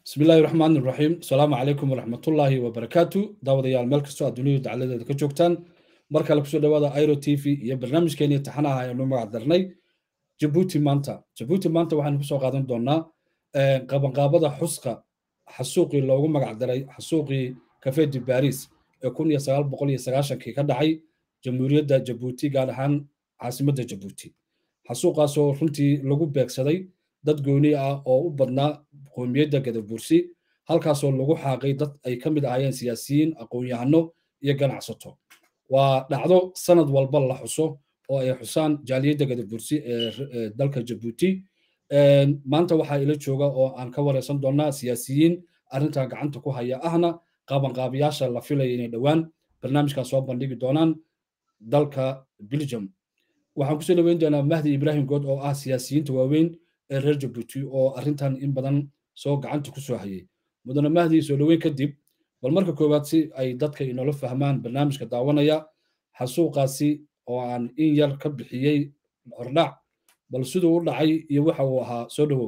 bismi illaahi raxmaan iraxiim asalaamu calaykum waraxmatullaahi wabarakaatu daawadayaal meel kastoo aad duniyadu dacladeeda ka joogtaan mar kale kusoo dhawaada airo t v iyo barnaamijkeeni taxanaha aynu magac darnay jabuuti maanta jabuuti maanta waxaynu kusoo qaadan doonaa qabanqaabada xuska xasuuqii loogu magac daray xasuuqii kafedi baris ee kun iyo sagaal boqol iyo sagaashankii ka dhacay jamhuuriyadda jabuuti gaar ahaan caasimadda jabuuti xasuuqaasoo runtii lagu beegsaday dad gooni ah oo u badnaa qoomiyadda gadabursi halkaasoo lagu xaaqay dad ay ka mid ahaayeen siyaasiyiin aqoon-yahano iyo ganacsato waa dhacdo sanad walba la xuso oo ay xusaan jaaliyadda gadabursi ee dalka jabuuti maanta waxaa ila jooga oo aan ka wareysan doonaa siyaasiyiin arrintan gacanta ku haya ahna qaabanqaabiyaasha la filaya inay dhowaan barnaamijkan soo bandhigi doonaan dalka belgium waxaan kusoo dhaweyn doonaa mahdi ibrahim good oo ah siyaasiyiinta waaweyn ee reer jabuuti oo arrintan in badan soo gacanta ku soo hayay mudane mahdi soo dhoweyn kadib bal marka koowaad si ay dadka inoola fahmaan barnaamijka daawanaya xasuuqaasi oo aan in yar ka bixiyey hordhac bal siduu u dhacay iyo waxa uu ahaa soo dhowow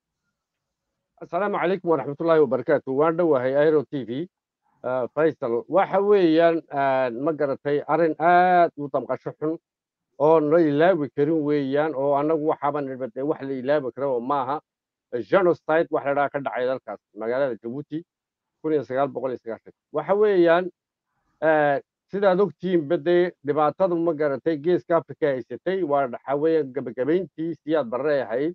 asalaamu calaykum waraxmatullaahi wabarakaatu waan dhowahay airo t v faysal waxa weeyaan ma garatay arrin aad u damqasho xun oo la ilaawi karin weeyaan oo annagu waxaaba nidbade wax la ilaawi kara oo maaha genocide wax ladhaha ka dhacay dalkaas magaalada jabuuti kun iyo sagaal boqol iyo sagaashan waxa weeyaan sidaad ogtihiin badee dhibaatadu ma garatay geeska africa haysatay waa waxa weeyaan gabagabayntii siyaad barre ahayd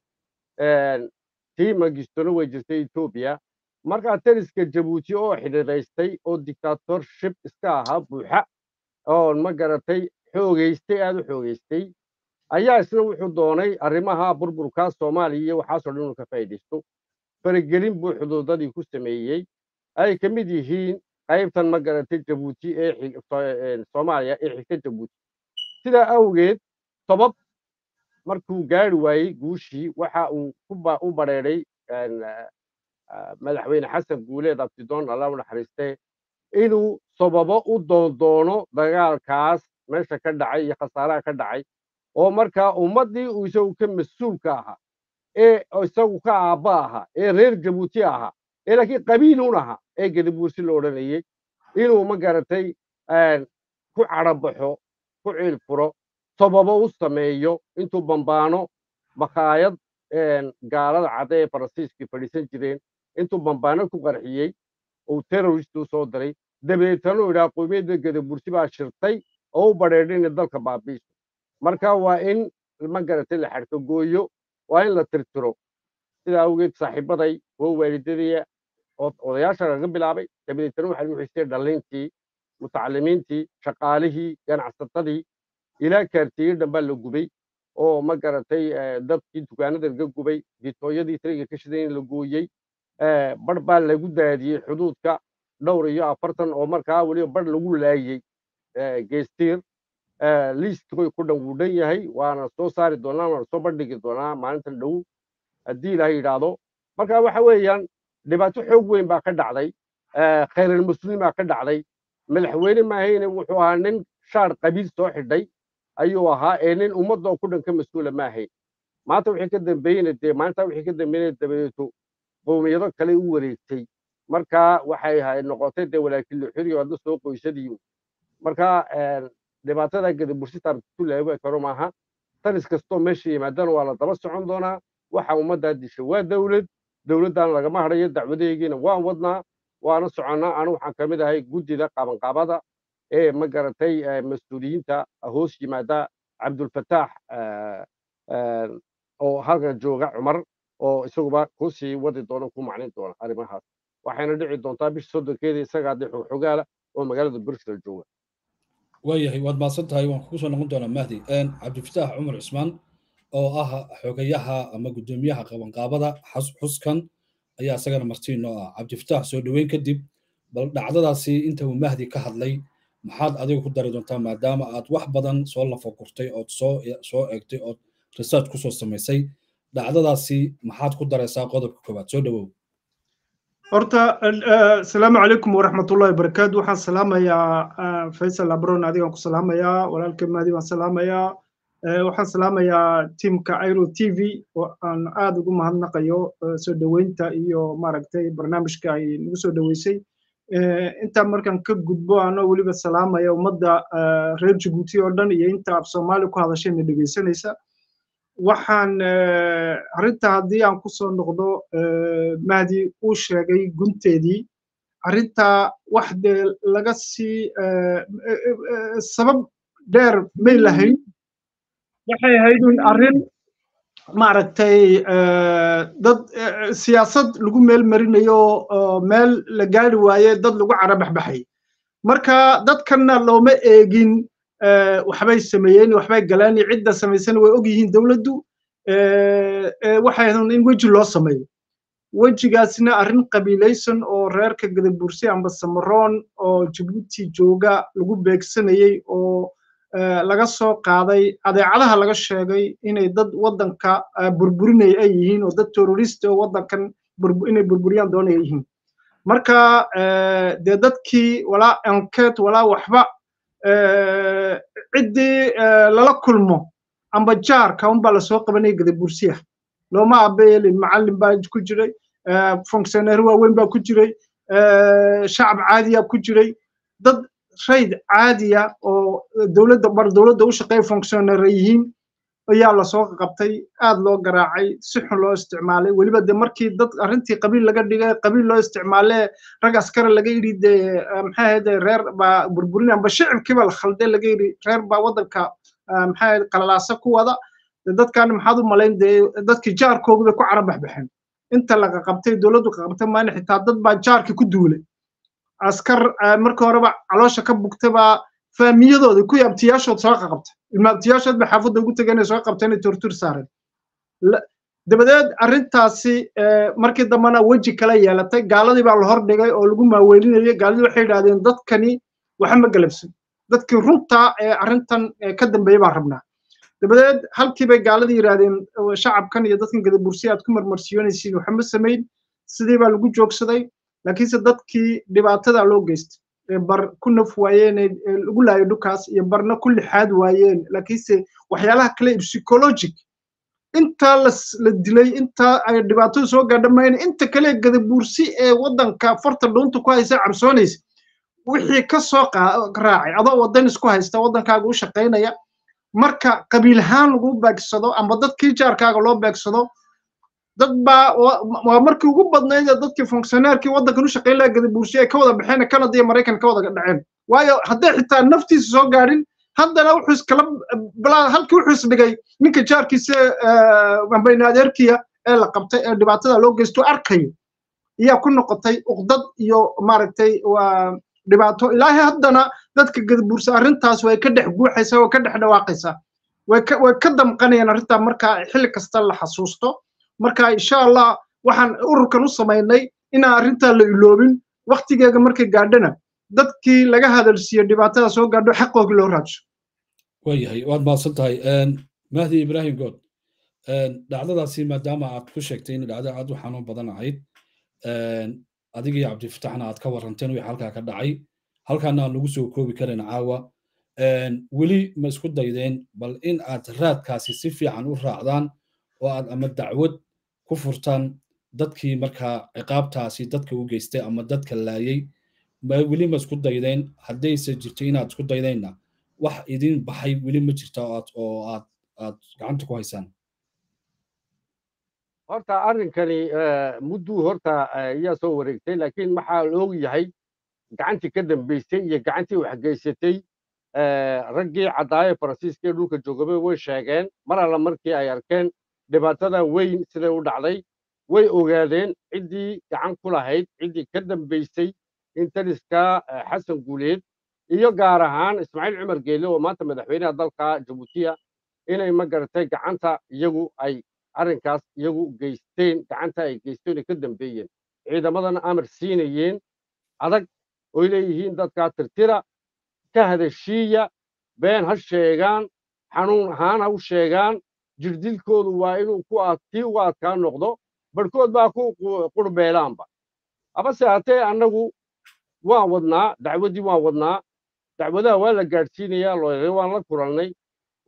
tii magistona way jirtay etoobiya markaa taliska jabuuti oo xidhiiraystay oo dictatorship iska ahaa buuxa oo ma garatay xoogaystay aad u xoogaystay ayaa isna wuxuu doonay arrimaha burburkaa soomaaliya iyo waxaasoo dhan inuu ka faa'iidaysto faragelin buu xuduudadii ku sameeyey ay ka mid yihiin qaybtan ma garatay jabuuti ee soomaaliya ee xigta jabuuti sidaa awgeed tobab markuu gaari waayey guushii waxa uu u badheedhay madaxweyne xasan guuleed abtidoon alla u naxariistee inuu sababo u doondoono dagaalkaas meesha ka dhacay iyo khasaaraha ka dhacay oo markaa ummaddii uu isagu ka mas-uulka ahaa ee isagu ka aabba ahaa ee reer jabuuti ahaa ee laakiin qabiilun ahaa ee gadabuursi la odhanayey inuu ma garatay ku cadhabaxo ku ciil furo sababo u sameeyo intuu bambaano makhaayad gaalada cadde ee faransiiskii fadhiisan jireen intuu bambaano ku qarxiyey uu terrorist u soo diray dabeetana uu idhaha qoomiyadda gadabursi baa shirtay oo u badheedhay inay dalka baabiiso marka waa in ma garatay la xadhka gooyo waa in la tirtiro sidaa awgeed saaxiibaday oo waalidadaya odayaasha laga bilaabay dabadeetana waxaa lagu xisay dhallintii mutacalimiintii shaqaalihii ganacsatadii ilaa kaartiyey dhanbaa la gubay oo ma garatay dadkii dukaanada laga gubay ditooyadii tariga ka shiday in la gooyey bar baa lagu daadiyey xuduudka dhowr iyo afartan oo markaa weliba bar lagu laayey geestiir liistkoy ku dhan wuu dhan yahay waana soo saari doonaa waana soo bandhigi doonaa maalintan dhow haddii ilaaha yidhaahdo marka waxa weeyaan dhibaato xoog weyn baa ka dhacday khayralmuslimaa ka dhacday madaxweyne maahayne wuxuu ahaa nin shaar qabiil soo xidhay ayuu ahaa ee nin ummadoo ku dhan ka mas-uula ma ahayn maanta wixii ka dambeeyena dee maalintaa wixii ka dambeeyena dabadeeto qowmiyado kale u wareegtay markaa waxay noqotay dee walaakin luxuriyo hadda soo qoysadiiyo markaa dhibaatada gadabursi taartu laaga karo maaha taris kastoo meesha yimaadana waa la daba socon doonaa waxa ummaddaa disha waa dowlad dowladdan lagama hadhayo dacwadeegiina waan wadnaa waana soconnaa anu waxaan ka mid ahay guddida qabanqaabada ee ma garatay mas-uuliyiinta hoos yimaada cabdulfataax oo halkan jooga cumar oo isaguba ku sii wadi doona ku macnayn doona arrimahaas waxayna dhici doontaa bisha soddonkeeda isagaa dee xogaala oo magaalada bruxel jooga waayahay waad mahadsan tahay waan kugu soo noqon doonaa mahdi cabdifataax cumar cismaan oo ah xogayaha ama guddoomiyaha qabanqaabada xuskan ayaa isagana martiin oo ah cabdifataax soo dhoweyn kadib bal dhacdadaasi inta uu mahdi ka hadlay maxaad adiga ku dari doontaa maadaama aad wax badan soo lafagurtay ood soo soo eegtay ood research kusoo samaysay dhacdadaasi maxaad ku daraysaa qodobka koowaad soo dhowow horta asalaamu calaykum waraxmatullahi wabarakaatu waxaan salaamayaa faysal abron adigaan ku salaamayaa walaalkay maadi baan salaamayaa waxaan salaamayaa tiimka airo t v oo aan aad ugu mahadnaqayo soo dhoweynta iyo maaragtay barnaamijka ay nagu soo dhoweysay intaa markaan ka gudbo anoo weliba salaamaya ummadda reer jabuuti oo dhan iyo inta af soomaali ku hadashayna dhegaysanaysa waxaan arrinta haddii aan ku soo noqdo mahdi uu sheegay gunteedii arrinta wax dee laga sii sabab dheer may lahayn waxay ahayd un arrin maaragtay dad siyaasad lagu meel marinayo meel la gaari waaye dad lagu carabaxbaxay marka dadkanna looma eegin waxbay sameeyeen waxbay galeen iyo cidda samaysana way og yihiin dowladdu waxay ahayd in weji loo sameeyo wejigaasna arrin qabiilaysan oo reerka gadabursi amba samaroon oo jabuuti jooga lagu beegsanayey oo laga soo qaaday adeecadaha laga sheegay inay dad waddanka burburinaya ay yihiin oo dad terrorist oo waddankan inay burburiyaan doonaya yihiin marka dee dadkii walaa enquete walaa waxba ciddii lala kulmo amba jaarka unbaa lasoo qabanaya gadabursiya looma abeelin macallin baa ku jiray fonctioneer waaweyn baa ku jiray shacab caadiya ku jiray dad rayd caadiya oo dowladda bar dowladda u shaqeeya fonctioneer yihiin ayaa lasoo qabtay aad loo garaacay si xun loo isticmaalay weliba de markii dad arrintii qabiil laga dhigay qabiil loo isticmaalee rag askari laga yidhi de maxay ahayd reer baa burburin amba shicibkiiba la khalday laga yidhi reer baa waddanka maxay ahayd qalalaasa ku wada dadkan maxaad u malayn dee dadkii jaarkoogu bay ku carabaxbaxeen inta laga qabtay dowladdu ka qabtay maana xitaa dad baa jaarkii ku duulay askar markii horeba caloosha ka bugtay baa faamiyadooda kuwii abtiyaashood soo qaqabtay ilma abtiyaashood bay xaafadda ugu tegeen soo qabtay inay tortur saareen dabadeed arrintaasi markii dambena weji kala yeelatay gaaladii baa la hordhigay oo lagu maaweelinayay gaaladii waxay yidhahdeen dadkani waxa ma galabsan dadkii runta ee arrintan ka dambeeyey baan rabnaa dabadeed halkii bay gaaladii yidhaahdeen shacabkan iyo dadkan gadabursi aad ku marmarsiyoonaysiin waxa ma samayn sidii baa lagu joogsaday laakiinse dadkii dhibaatada loo geystay bar ku naf waayeen lagu laayo dhukaas iyo barna ku lixaad waayeen laakiinse waxyaalaha kale psychologic intaa la dilay intaa ay dhibaatadu soo gaadhamayeen inta kale gadabuursi ee waddanka farta dhuunta ku haysa cabsoonaysa wixii ka soo raacay adoo waddan isku haysta waddankaaga u shaqaynaya marka qabiil ahaan lagu beegsado amba dadkii jaarkaaga loo beegsado dad baa waa markii ugu badnayd ee dadkii fonctioneerkii waddankan u shaqayn lahaa gadabuursi ay ka wada baxeen canada iyo maraykan ka wada dhaceen waayo hadday xitaa naftiisa soo gaadhin haddana wuxuu iskala halkii wuxuu isdhigay ninka jaarkiisa ambayna adeerkiya ee la qabtay ee dhibaatada loo geysto arkayo ayaa ku noqotay uqdad iyo maaragtay dhibaato ilaahay haddana dadka gadabuursa arrintaas way ka dhex guuxaysaa way ka dhex dhawaaqaysaa way ka damqanayaan arrintaa marka xilli kasta la xasuusto marka insha allah waxaan ururkan u samaynay inaan arrintaa la iloobin waktigeega markay gaadhana dadkii laga hadalsiiyo dhibaatada soo gaadho xaqoogii loo raadsho waayahay waad mahadsan tahay mahdi ibraahim good dhacdadaasi maadaama aad ku sheegtay in dhacdo aad u xanuun badan ahayd adigii cabdifataxna aad ka waranteen wixii halkaa ka dhacay halkaana aan lagu soo koobi karin caawa weli ma isku daydeen bal in aad raadkaasi si fiican u raacdaan oo aad ama dacwad ku furtaan dadkii markaa ciqaabtaasi dadka u geystay ama dadka laayay weli ma isku daydeen haddayse jirto inaad isku daydeenna wax idin baxay weli ma jirta oo aad aad gacanta ku haysaan horta arrinkani mudduu horta ayaa soo wareegtay laakiin maxaa la og yahay gacantii ka dambaysay iyo gacantii waxgeysatay raggii caddaaye faransiiska ee dhulka joogabay way sheegeen mar alla markii ay arkeen dhibaatadan weyn siday u dhacday way ogaadeen ciddii gacan ku lahayd ciddii ka dambaysay intaliska xasan guuleed iyo gaar ahaan ismaaciil cumar geele oo maanta madaxweynaha dalka jabuutiya inay ma garatay gacanta iyagu ay arrinkaas iyagu geysteen gacanta ay geysteen ay ka dambeeyeen ciidamadana amar siinayeen adag oy leeyihiin dadkaa tirtira ka hadashiiya been ha sheegaan xanuun ahaan ha u sheegaan jirdilkoodu waa inuu ku kii uga adkaa noqdo barhkood baa ku qurbeelaanba habase haatee annagu waan wadnaa dacwaddii waan wadnaa dacwadaha waa la gaadhsiinayaa looyare waan la kulannay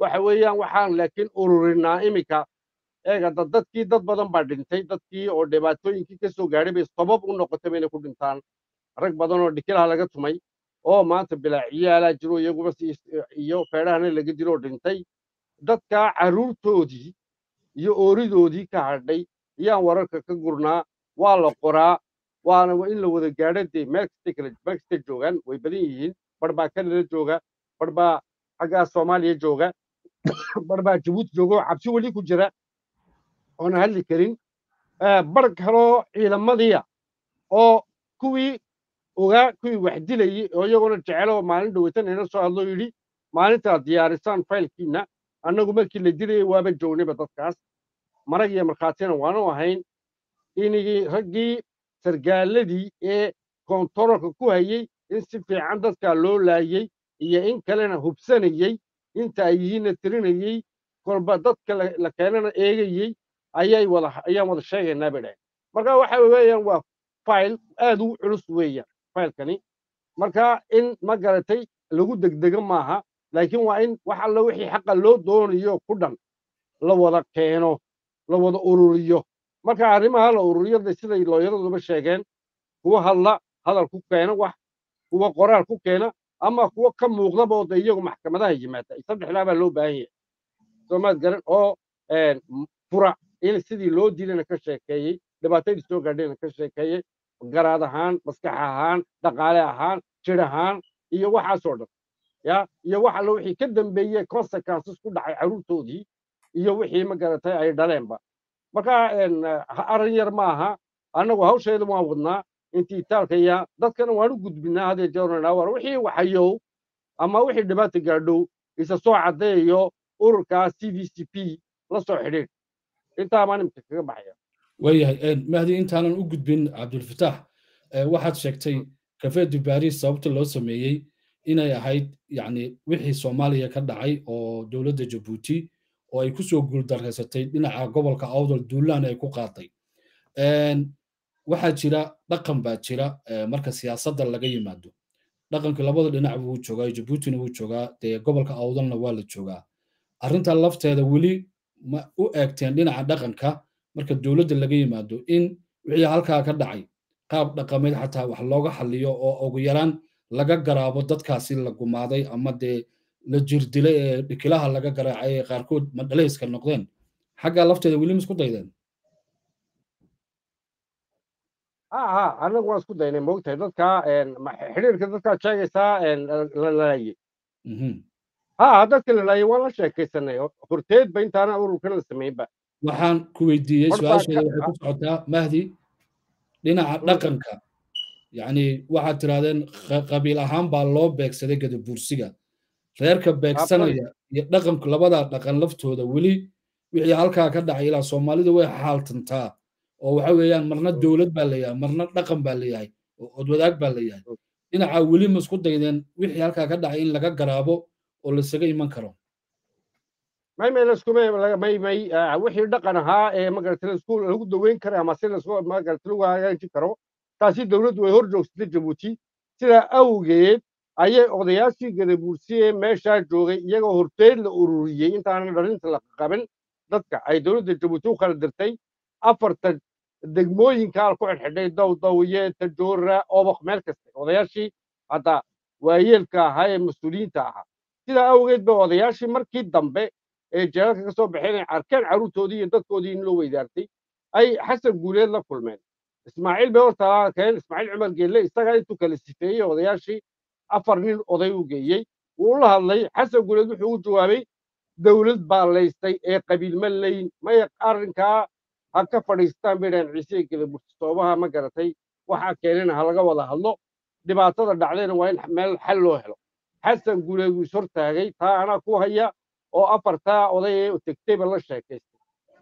waxa weeyaan waxaan laakiin ururinaa iminka eega dad dadkii dad badan baa dhintay dadkii oo dhibaatooyinkii ka soo gaadhay bay sabab u noqotay inay ku dhintaan rag badan oo dhikilaha laga tumay oo maanta bilaaciyaalaa jiro iyaguba si iyo feedhahana laga dilo oo dhintay dadkaa carruurtoodii iyo ooridoodii ka hadhay ayaan wararka ka gurnaa waa la qoraa waana in la wada gaadho dee meel kastay kala meel kastay joogaan way badan yihiin bar baa kanada jooga bar baa xaggaa soomaaliya jooga bar baa jabuuti jooga oo cabsi weli ku jira oona hadli karin bar kaloo ciidamadiya oo kuwii ogaa kuwii wax dilayey oo iyaguna jecelo maalin dhaweytan ina soo hadloo yidhi maalintaad diyaarisaan faylkiina annagu markii la dilayay waaba joognayba dadkaas marag iyo markhaatina waanu ahayn inigii raggii sargaaladii ee kontaroolka ku hayey in si fiican dadkaa loo laayey iyo in kalena hubsanayey inta ay yihiinna tirinayey kolba dadka la keenana eegayey ayay wada ayaan wada sheegaynaa bay dhahay marka waxa weeyaan waa fayl aad u culus weeyaan faylkani marka in ma garatay lagu degdego maaha laakiin waa in wax alla wixii xaqa loo doonayo ku dhan la wada keeno la wada ururiyo marka arrimaha la ururiyada siday looyaraduba sheegeen kuwa hadla hadal ku keena wax kuwa qoraal ku keena ama kuwa ka muuqdaba oo de iyagu maxkamadaha yimaada saddexdaa baa loo baahan yahay soomaad garan oo fura in sidii loo dilana ka sheekeeyey dhibaatadii soo gaadhayna ka sheekeeyey garaad ahaan maskax ahaan dhaqaale ahaan jir ahaan iyo waxaasoo dhan ya iyo wax alla wixii ka dambeeyey consequences ku dhacay carruurtoodii iyo wixii ma garatay ay dhaleenba marka arrin yar maaha annagu hawsheeda waan wadnaa intii itaalkaya dadkana waan u gudbinaa hadee jeernaa war wixii waxayow ama wixii dhibaata gaadhow isa soo caddeeyo ururkaa c v c p la soo xidhiidh intaa baan imika kaga baxaya waayahay mahdi intaanan u gudbin cabdulfataax waxaad sheegtay kafeedi baris sababta loo sameeyey inay ahayd yani wixii soomaaliya ka dhacay oo dowladda jabuuti oo ay ku soo guuldarraysatay dhinaca gobolka awdal duulaan ay ku qaaday waxaa jira dhaqan baa jira marka siyaasadda laga yimaado dhaqanka labada dhinac wuu joogaa jabuutina wuu joogaa dee gobolka awdalna waa la joogaa arrinta lafteeda weli ma u eegteen dhinaca dhaqanka marka dowladda laga yimaado in wixii halkaa ka dhacay qaab dhaqameed xataa wax looga xalliyo oo ugu yaraan laga garaabo dadkaasi la gumaaday ama dee la jirdilay ee dhikilaha laga garaacay ee qaarkood madhalayska noqdeen xaggaa lafteeda weli ma isku daydeen ha annagu waan isku daynay moogtahay dadka xidhiirka dadkaad sheegaysaa la laayey ha dadka la laayey waan la sheekaysanay horteed ba intaana ururkan la sameynba waxaan ku weydiiyey su-aasheeda waxay ku socotaa mahdi dhinaca dhaqanka yacni waxaad tirahdeen qabiil ahaan baa loo beegsaday gadabuursiga reerka beegsanaya iyo dhaqanku labadaa dhaqan laftooda weli wixii halkaa ka dhacay ilaa soomaalida way xaaltantaa oo waxa weeyaan marna dowlad baa leeyahay marna dhaqan baa leeyahay oo odwadaag baa leeyahay dhinaca weli ma isku daydeen wixii halkaa ka dhacay in laga garaabo oo lasaga iman karo may may laskuma may may wixii dhaqan ahaa ee magarata laisku lagu daweyn kara ama si lasku magarata lagu hagaajin karo taasi dowladdu way hor joogsatay jabuuti sidaa awgeed ayay odayaashii gadabuursiye meeshaa joogay iyagoo horteed la ururiyey intaanan dharinta la qaban dadka ay dowladda jabuuti u kala dirtay afarta degmooyinkaa ku xidhxidhay dawdawiye tajoora obaq meel kasta odayaashii hadda waayeelka ahaa ee mas-uuliyiinta ahaa sidaa awgeed ba odayaashii markii dambe ee jeelalka ka soo baxeen ay arkeen carruurtoodii iyo dadkoodii in loo weydaartay ay xasan guuleed la kulmeen ismaaciil bay horta arkeen ismaaciil cumar geelle isagaa intuu kala sifeeyey odayaashii afar nin oday u geeyey wuu la hadlay xasan guuleed wuxuu u jawaabay dowlad baa laystay ee qabiil ma leyn may arrinkaa ha ka fadhiistaan bay dhahan ciise gele burtistoobaha ma garatay waxaa keenena ha laga wada hadlo dhibaatada dhacdayna waa in meel xal loo helo xasan guuleed wuu ishortaagay taa anaa ku haya oo afartaa oday ee tegtayba la sheekaystay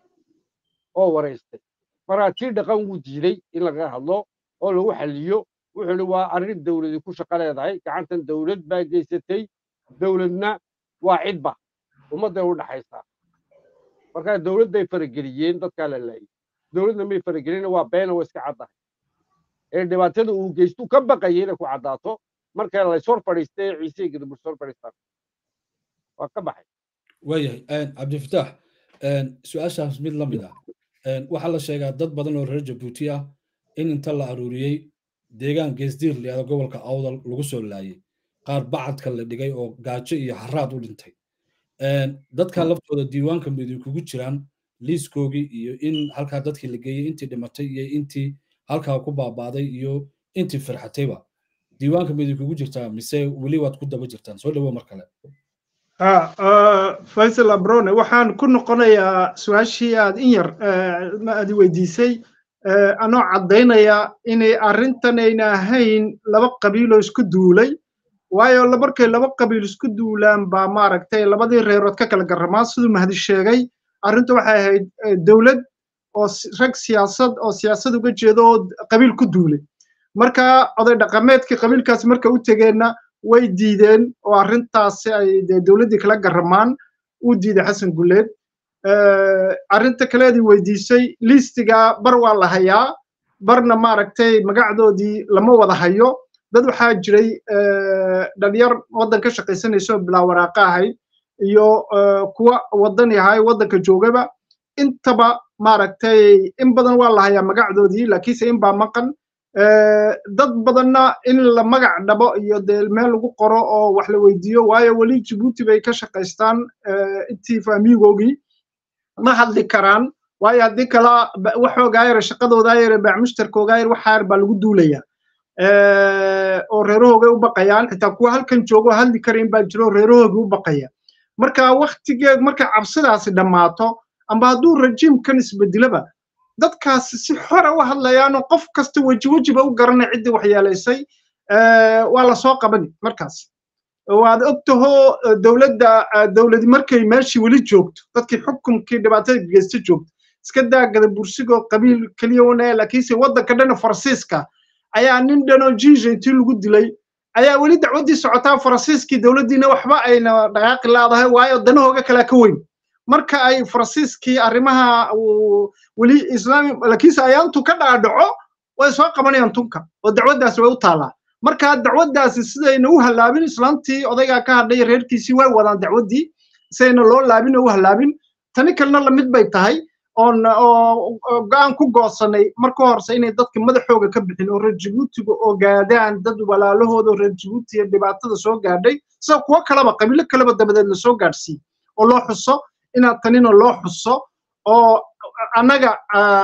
oo waraystay markaa tii dhaqan wuu diiday in laga hadlo oo lagu xalliyo wuxuu ihi waa arrin dowladi ku shaqo leedahay gacantan dowlad baa geysatay dowladna waa cidba ummadday u dhaxaysaa markaa dowladday farageliyeen dadkaa la laayay dowladna may faragelin waa beena waa iska caddahay ee dhibaatada uu geystu ka baqayay inay ku caddaato marka lays hor fadhiistay ciise gadaburs hor fadhiistaan waa ka baxay waayahay cabdifitaax su-aashaas mid la mid ah waxaa la sheegaa dad badan oo reer jabuuti ah in inta la aruuriyey deegaan geesdiir layada gobolka awdal lagu soo laayay qaar bacadka la dhigay oo gaajo iyo haraad u dhintay dadka laftooda diiwaanka midinkugu jiraan liiskoogii iyo in halkaa dadkii la geeyey intii dhimatay iyo intii halkaa ku baabaaday iyo intii firxatayba diiwaanka midinkugu jirtaa mise weli waad ku daba jirtaan soo dhawo mar kale faisal abrone waxaan ku noqonayaa su-aashii aad in yar aad weydiisay anoo caddaynaya inay arrintan ayna ahayn laba qabiiloo isku duulay waayo markay laba qabiil isku duulaan baa maaragtay labadii reerood ka kala garramaan siduu mahdi sheegay arrintu waxay ahayd dowlad oo rag siyaasad oo siyaasad uga jeedo oo qabiil ku duulay marka oday dhaqameedkii qabiilkaasi marka u tegeenna way diideen oo arrintaasi ay dee dowladdii kala garramaan uu diiday xasan guleed arrinta kaleedii weydiisay liistiga bar waa la hayaa barna maaragtay magacdoodii lama wada hayo dad waxaa jiray dhalinyar waddan ka shaqaysanaysa oo bilaa waraaqa ahayd iyo kuwa waddan yahay waddanka joogaba intaba maaragtay in badan waa la hayaa magacdoodii laakiinse in baa maqan dad badanna in la magac dhabo iyo dee meel lagu qoro oo wax la weydiiyo waayo weli jabuuti bay ka shaqaystaan intii faamiigoogii ma hadli karaan waayo haddii kala waxoogaa yare shaqadoodaa yare baacmushtarkoogaa yare waxaa yar baa lagu duulaya oo reerahoogay u baqayaan xitaa kuwa halkan joogo hadli karayn baa jiro reerahoogii u baqaya marka waktigeed markay cabsidaasi dhammaato amba hadduu rajiimkan isbedelaba dadkaasi si xora u hadlayaanoo qof kasta weji wejiba u garanay ciddii waxyeelaysay waa la soo qabani markaas waad ogtahoo dowladda dowladi markay meeshii weli joogto dadkii xukunkii dhibaatada geysta joogto iska daagada bursigoo qabiil keliya wana laakiinse waddanka dhana faransiiska ayaa nin dhanoo jiija intii lagu dilay ayaa weli dacwaddii socotaa faransiiskii dowladdiina waxba ayna dhaqaaqi laadahay waayo danahooga kalea ka weyn marka ay faransiiskii arrimaha weli islaami laakiinse ayaantu ka dhaadhaco way soo qabanayaan tunka oo dacwaddaasi way u taallaa marka dacwaddaasi sidayna u hallaabin islaantii odaygaa ka hadhay reerkiisii way wadaan dacwaddii sidayna loo laabin oo u hallaabin tani kalena lamid bay tahay oon oo go-aan ku goosanay marka horse inay dadka madaxooga ka bixin oo reer jabuutiga ogaadaan dad walaalahooda oo reer jabuutiga dhibaatada soo gaadhay sida kuwo kaleba qabiilo kaleba dabadeed lasoo gaadhsiiye oo loo xuso inaad tanina loo xuso oo annaga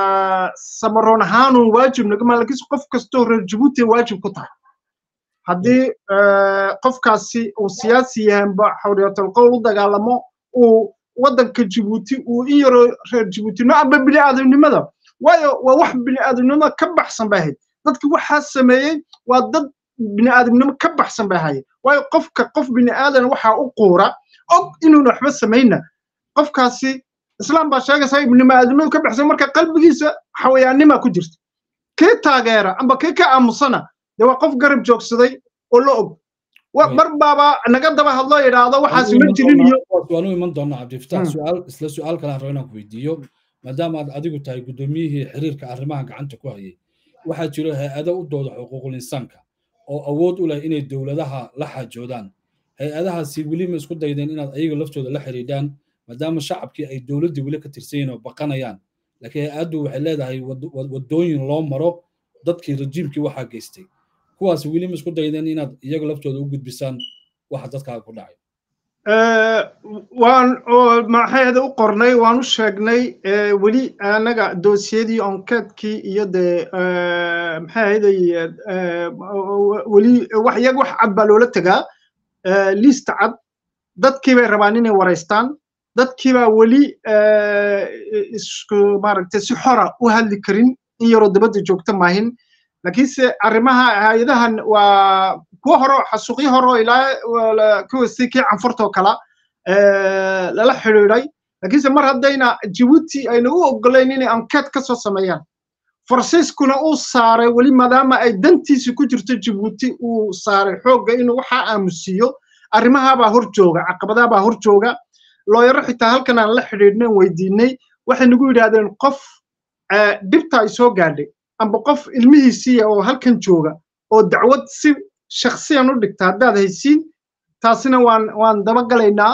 samaroon ahaanun waajib nagama lakiinse qof kastoo reer jabuuti waajib ku tahay haddii qofkaasi uu siyaasi yahanba xawriyatul qowl u dagaalamo uu waddanka jabuuti uu in yaroo reer jabuutino amba bini aadamnimada waayo waa wax bini aadamnimada ka baxsan bay ahayd dadki waxaa sameeyey waa dad bini aadamnimo ka baxsan bay ahaayeen waayo qofka qof bini aadan waxaa u quura og inuuna waxba samayna qofkaasi islaam baa sheegaysaa bini aadamnimadu ka baxsan marka qalbigiisa xawayaannima ku jirta kii taageera amba kii ka aamusana dee waa qof garab joogsaday oo la og mar baaba naga daba hadloo yidhaahdo waxaas ma jirin iyo waanu iman doonaa cabdifitaax su'aal isla su'aal kale aan rabo inaan ku weydiiyo maadaama aad adigu tahay guddoomiyihii xiriirka arrimaha gacanta ku hayay waxaa jiro hay-ado u dooda xuquuqul insaanka oo awood u leh inay dowladaha la xaajoodaan hay-adahaasi weli ma isku daydeen inaad ayaga laftooda la xidhiidhaan maadaama shacabkii ay dowladdii weli ka tirsan yihiin oo baqanayaan laakiin hay-addu waxay leedahay waddooyin loo maro dadkii rajiimkii waxaa geystay kuwaas weli ma isku daydeen inaad iyaga laftooda u gudbisaan waxa dadkaaga ku dhacay waan maxayada u qornay waan u sheegnay weli annaga doosiyadii onkeedkii iyo dee maxay ahaday weli wax iyaga wax cad baa loola tegaa liista cad dadkii bay rabaan inay waraystaan dadkii baa weli isku maaragtay si xora u hadli karin in yaroo dabadda joogta maahin laakiinse arrimaha hay-adahan waa kuwo hore xasuuqyo hore oo ilaa kuwasi kii canfurtoo kala lala xidhiidhay laakiinse mar haddayna jabuuti ayna u ogolayn inay ankeet ka soo sameeyaan faransiiskuna uu saaray weli maadaama ay dantiisi ku jirto jabuuti uu saaray xoogga inuu waxaa aamusiiyo arrimahaabaa hor jooga caqabadahabaa hor jooga looyaro xitaa halkan aan la xidhiidhnan weydiinay waxay nagu yidhaahdeen qof dhibta ay soo gaadhay amba qof ilmihiisiiya oo halkan jooga oo dacwad si shaksiyan u dhigta haddaad haysiin taasina waan waan dabagalaynaa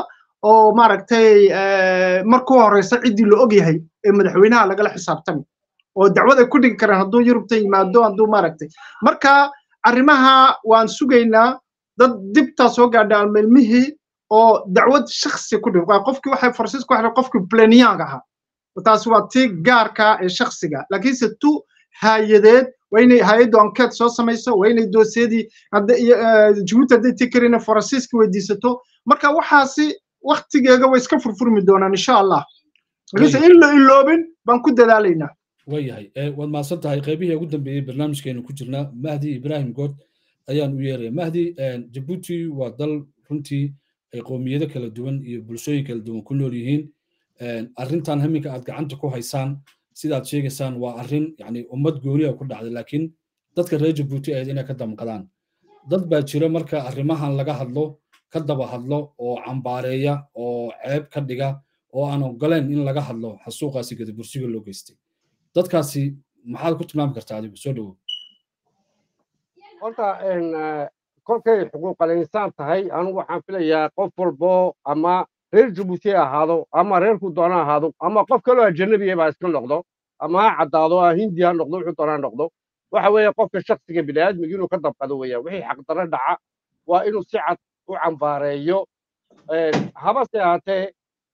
oo maaragtay markuu horeysa ciddii la og yahay ee madaxweynaha lagala xisaabtami oo dacwad ay ku dhigi karaan hadduu yurubta yimaado hadduu maaragtay marka arrimaha waan sugaynaa dad dibtaa soo gaadha almeelmihii oo dacwad shaksi ku dhig qofkii waxay faransiis ku xidhay qofkii pleniang ahaa taasi waa tii gaarka ee shaksiga laakiinse tu haayadeed waa inay hay-addu ankeet soo samayso waa inay doosiyadii jabuuti hadday tii karina faransiiska weydiisato marka waxaasi waktigeega way iska furfurmi doonaan insha allah laakiinse in la iloobin baan ku dadaalaynaa waayahay waad mahadsan tahay qaybihii ugu dambeeyey barnaamijkeenu ku jirnaa mahdi ibrahim good ayaan u yeeraya mahdi jabuuti waa dal runtii ay qowmiyado kala duwan iyo bulshooyin kala duwan ku nool yihiin arrintan haminka aad gacanta ku haysaan sidaad sheegaysaan waa arrin yani ummad gooniya ku dhacday laakiin dadka reer jabuuti ahayd inay ka damqadaan dad baa jira marka arrimahan laga hadlo ka daba hadlo oo cambaareeya oo ceeb ka dhiga oo aan ogoleen in laga hadlo xasuuqaasi gadabursiga loo geystay dadkaasi maxaad ku tilmaami kartaa adigu soo dhowow horta kolkay xuquuqal insaan tahay anigu waxaan filayaa qof walbo ama reer jabuuti ha ahaado ama reerku doona ahaado ama qof kaloo ajanabiya baa iska noqdo ama ha caddaado ha hindi ha noqdo wuxuu doona ha noqdo waxa weeye qofka shaksiga bini'aadmiga inuu ka dabqado weeyaan wixii xaqdarro dhaca waa inuu si cad u cambaareeyo habase ahaatee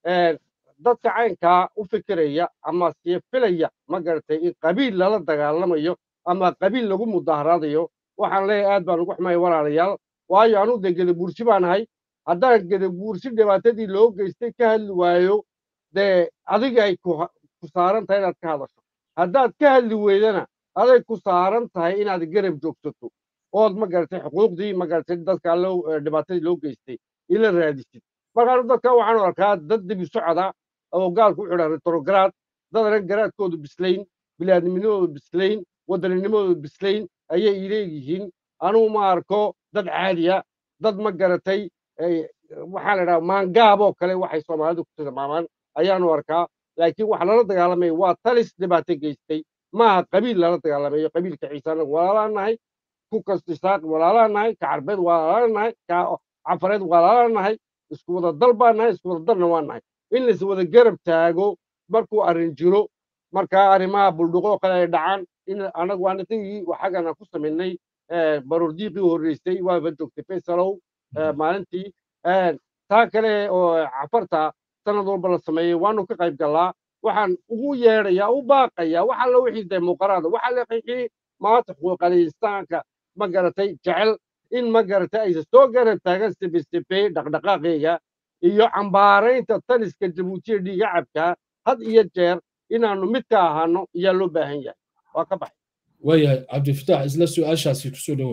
dadka caynkaa u fikiraya ama sii filaya ma garatay in qabiil lala dagaalamayo ama qabiil lagu mudaharaadayo waxaan leeyahay aad baan ugu xumay walaalayaal waayo anuu dee gedabuursi baan ahay haddaan gedabuursi dhibaatadii loo geystay ka hadli waayo dee adiga ay ku saaran tahay inaad ka hadasho haddaad ka hadli weydana aday ku saaran tahay inaad garab joogsato ood ma garatay xuquuqdii ma garatay dadka allo dhibaatadii loo geystay ila raadisid markaanu dadka waxaan arkaa dad dibi socda oo gaalku u xidhan retrograd dad anan garaadkoodu bislayn bilaadnimadoodu bislayn waddaninimadoodu bislayn ayay ileeyihiin anugu ma arko dad caadiya dad ma garatay waxaa la idhaha maangaaboo kale waxay soomaalidu ku tilmaamaan ayaanu arkaa laakiin waxa lala dagaalamaya waa talis dhibaato geystay maaha qabiil lala dagaalamayo qabiilka ciise anagu walaalaan nahay ku kasta isaaq walaalaan nahay ka carbeed walaalaan nahay ka cafareed walaalaan nahay isku wada dal baan nahay isku wada dalna waan nahay in lais wada garab taago markuu arrin jiro markaa arrimaha buldhuqoo kale ay dhacaan in anagu anitagii xaggana ku samaynay baroordiiqii horreysay waaba joogtay faysalow maalintii taa kale oo cafarta sanad walba la sameeyey waanu ka qayb gallaa waxaan ugu yeedhayaa u baaqayaa wax alla wixii dee muuqaraada waxa la qixii maanta xuquuqal insaanka ma garatay jecel in ma garatay aysa soo garab taagan sibisibey dhaqdhaqaaqeega iyo cambaaraynta taliska jabuutiya dhiiga cabkaa had iyo jeer inaannu mid ka ahaano ayaa loo baahan yahay waa ka baxay waayahay cabdifatax isla su-aashaasi kusoo dhowow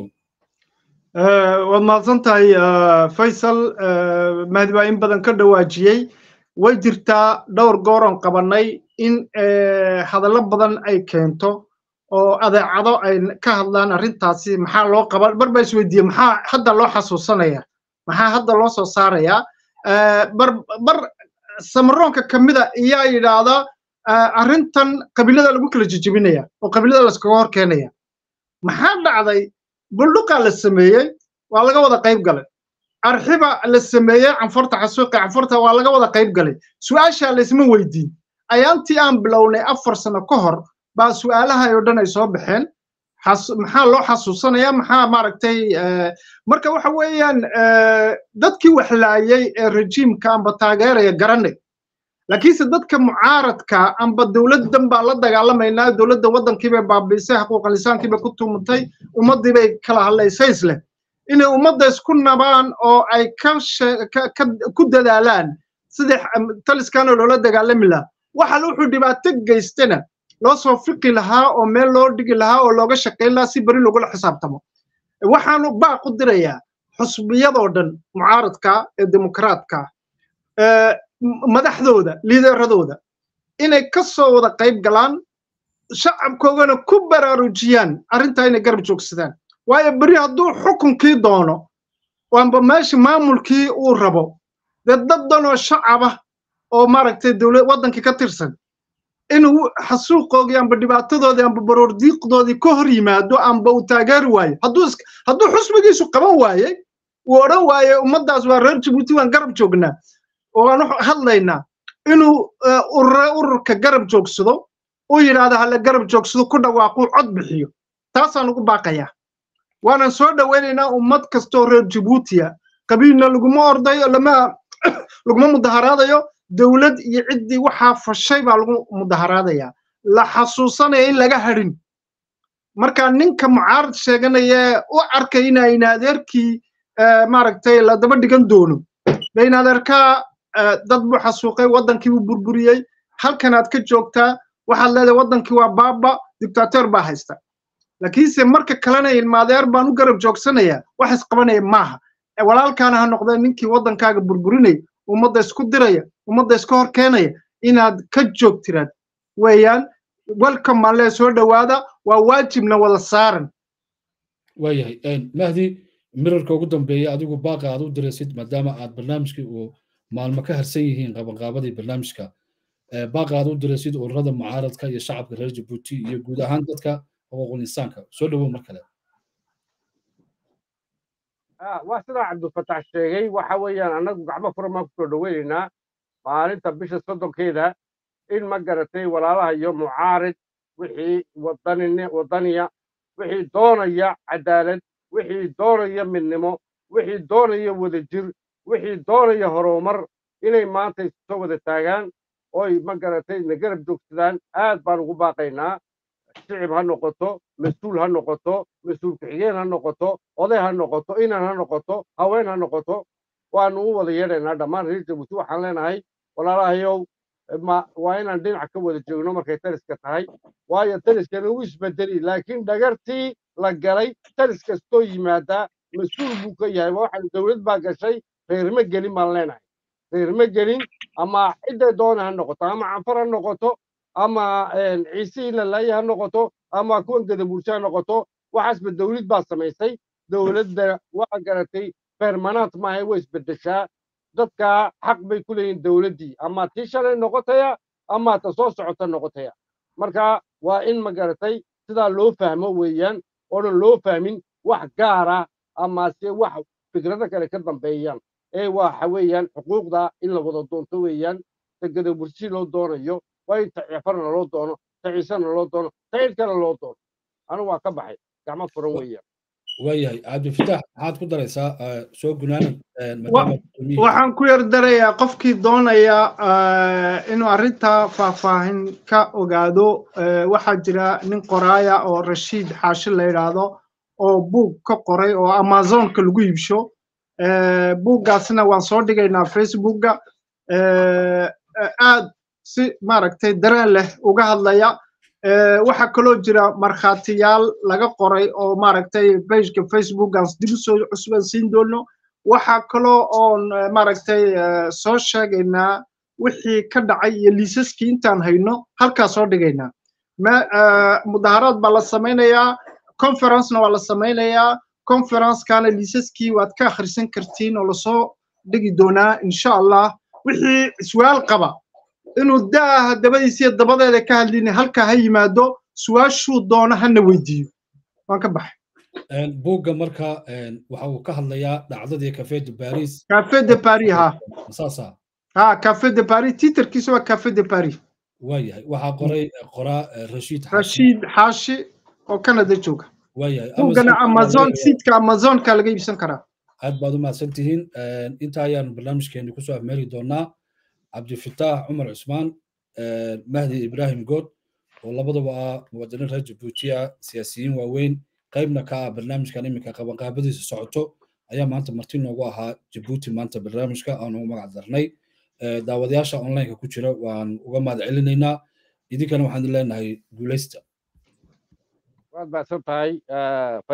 waad mahadsan tahay faysal mahdi baa in badan ka dhawaajiyey way jirtaa dhowr gooron qabannay in hadallo badan ay keento oo adeecado ay ka hadlaan arrintaasi maxaa loo qaba bar baa isweydiiye maxaa hadda loo xasuusanaya maxaa hadda loo soo saarayaa bar bar samaroonka ka mida iyaa yidhaahdaa arrintan qabiilada lagu kala jejebinaya oo qabiilada layskaga hor keenaya maxaa dhacday buldhuqaa la sameeyey waa laga wada qayb galay arxiba la sameeyey canfurta xasuuqa canfurta waa laga wada qayb galay su'aashaa laysma weydiin ayaantii aan bilownay afar sano ka hor baa su'aalaha oo dhan ay soo baxeen maxaa loo xasuusanaya maxaa maaragtay marka waxa weeyaan dadkii waxlaayey ee rejiimka amba taageeraya garanay laakiinse dadka mucaaradka amba dowladdan baa la dagaalamaynaa dowladda waddankii bay baabiisay xuquuqal insaankii bay ku tuumatay ummaddii bay kala hadlaysay isleh inay ummadda isku nabaan oo ay ka ku dadaalaan sidii taliskana loola dagaalami lahaa waxa wuxuu dhibaato geystana loo soo fiqi lahaa oo meel loo dhigi lahaa oo looga shaqayn lahaa si beri lagula xisaabtamo waxaanu baaq u dirayaa xusbiyadoo dhan mucaaradka ee dimuqraadka madaxdooda liideeradooda inay ka soo wada qayb galaan shacabkoogana ku baraarujiyaan arrintaa inay garab joogsadaan waayo beri hadduu xukunkii doono amba meesha maamulkii uu rabo dee dad danoo shacaba oo maaragtay dowlad waddankii ka tirsan inuu xasuuqoogii amba dhibaatadoodii amba baroordiiqdoodii ka hor yimaado amba uu taageeri waayo hadduu hadduu xusbigiisu qaban waayey uu odhan waaye ummaddaas waa reer jabuuti waan garab joognaa oo aan hadlaynaa inuu ururka garab joogsado uu yidhaahdo hala garab joogsado ku dhawaaquu cod bixiyo taasaan ugu baaqayaa waanan soo dhowaynaynaa ummad kastoo reer jabuutiya qabiilna laguma ordayo lama laguma mudaharaadayo dowlad iyo ciddii waxaa fashay baa lagu mudaharaadaya la xasuusanaya in laga hadhin marka ninka mucaarad sheeganaya u arkay inayna adeerkii maaragtay la daba dhigan doono bayna adeerkaa dad buu xasuuqay waddankii buu burburiyey halkanaad ka joogtaa waxaad leedahay waddankii waa baaba dictator baa haysta laakiinse marka kalena ilmaadeer baan u garab joogsanaya wax isqabanaya maaha walaalkaana ha noqdee ninkii waddankaaga burburinaya ummadda isku diraya ummadda iska hor keenaya inaad ka joogtiraad weeyaan welcome baan lee soo dhowaada waa waajibna wada saaran waayahay mahdi mirarka ugu dambeeya adigu baaqa aad u diraysid maadaama aad barnaamijkii uu maalmo ka harsan yihiin qabanqaabadii barnaamijka baaqa aad u diraysid ururada mucaaradka iyo shacabka reer jabuuti iyo guud ahaan dadka xuquuqul insaanka soo dhowow mar kale waa sidaa cabdulfatax sheegay waxa weeyaan annagu gacmo furan baan kusoo dhoweynaynaa maalinta bisha soddonkeeda in ma garatay walaalaha iyo mucaarid wixii wadaniya wixii doonaya cadaalad wixii doonaya midnimo wixii doonaya wadajir wixii doonaya horumar inay maanta soo wada taagaan oy ma garatay na garab joogsadaan aad baan ugu baaqaynaa shicib ha noqoto mas-uul ha noqoto mas-uul ku-xigeen ha noqoto oday ha noqoto inan ha noqoto haween ha noqoto waanu u wada yeedhaynaa dhammaan reer jabuuti waxaan leenahay walaalahayow waa inaan dhinac ka wada joogno markay taliska tahay waayo taliskana u isbedeli laakiin dhagartii la galay talis kastoo yimaadaa mas-uul buu ka yahay waxaan dowlad baa gashay reerma gelin baan leenahay reerma gelin ama cidday doona ha noqoto ama canfar ha noqoto ama ciise ilalaye ha noqoto ama kuwan gadabuurshe ha noqoto waxaasba dowlad baa samaysay dowladda waa garatay permanant maaha way isbedeshaa dadka xaq bay ku leeyihin dowladdii ama tii shalay noqotaya ama ta soo socota noqotaya marka waa in ma garatay sidaa loo fahmo weeyaan oonan loo fahmin wax gaara amase wax fikrado kale ka dambeeyaan ee waxa weeyaan xuquuqda in la wada doonto weeyaan ta gadabursi loo doonayo waa in ta cefarna loo doono ta ciisena loo doono ta cid kale loo doono anigu waa ka baxay gacmo furan weeyaan waayahay cabdifitaax maxaad ku daraysaa soo gunaanad waxaan ku yar darayaa qofkii doonaya inuu arrintaa faahfaahin ka ogaado waxaa jira nin qoraaya oo rashiid xaashi la yidhaahdo oo buug ka qoray oo amazonka lagu iibsho buuggaasna waan soo dhigaynaa facebookga aad si maaragtay dareen leh uga hadlaya waxaa kaloo jira markhaatiyaal laga qoray oo maaragtay bageka facebookgaas dib u soo cusbansiin doono waxaa kaloo oon maaragtay soo sheegaynaa wixii ka dhacay iyo liisaskii intaan hayno halkaa soo dhigaynaa mudaharaad baa la samaynayaa conferencena waa la samaynayaa conferencekana liisaskii waad ka akhrisan kartiin oo lasoo dhigi doonaa insha allah wixii su-aal qaba inuu daaha dabadiisiyo dabadeeda ka hadlin halkaa ha yimaado su-aashuu doono hana weydiiyo waan ka baxay buugga marka waxa uu ka hadlayaa dhacdadii cafe de paris cafe de paris ha saasa ha cafe de paris titerkiisa waa cafe de paris waayahay waxaa qoray qoraa rashiid rashiid xaashi oo canada jooga waayahay buuggana amazon siidka amazonka laga iibsan karaa aad baad u mahadsan tihiin inta ayaanu barnaamijkeeni kusoo afmeeri doonaa cabdifitaax cumar cusmaan mahdi ibrahim good oo labadaba ah muwaadiniin reer jabuutiya siyaasiyiin waaweyn qaybna ka ah barnaamijkan iminka qabanqaabadiisa socoto ayaa maanta marti noogu ahaa jabuuti maanta barnaamijka aanu ugu magac darnay daawadayaasha onlineka ku jira waan uga mahad celinaynaa idinkana waxaan leenahay guuleysta waad mahadsan tahay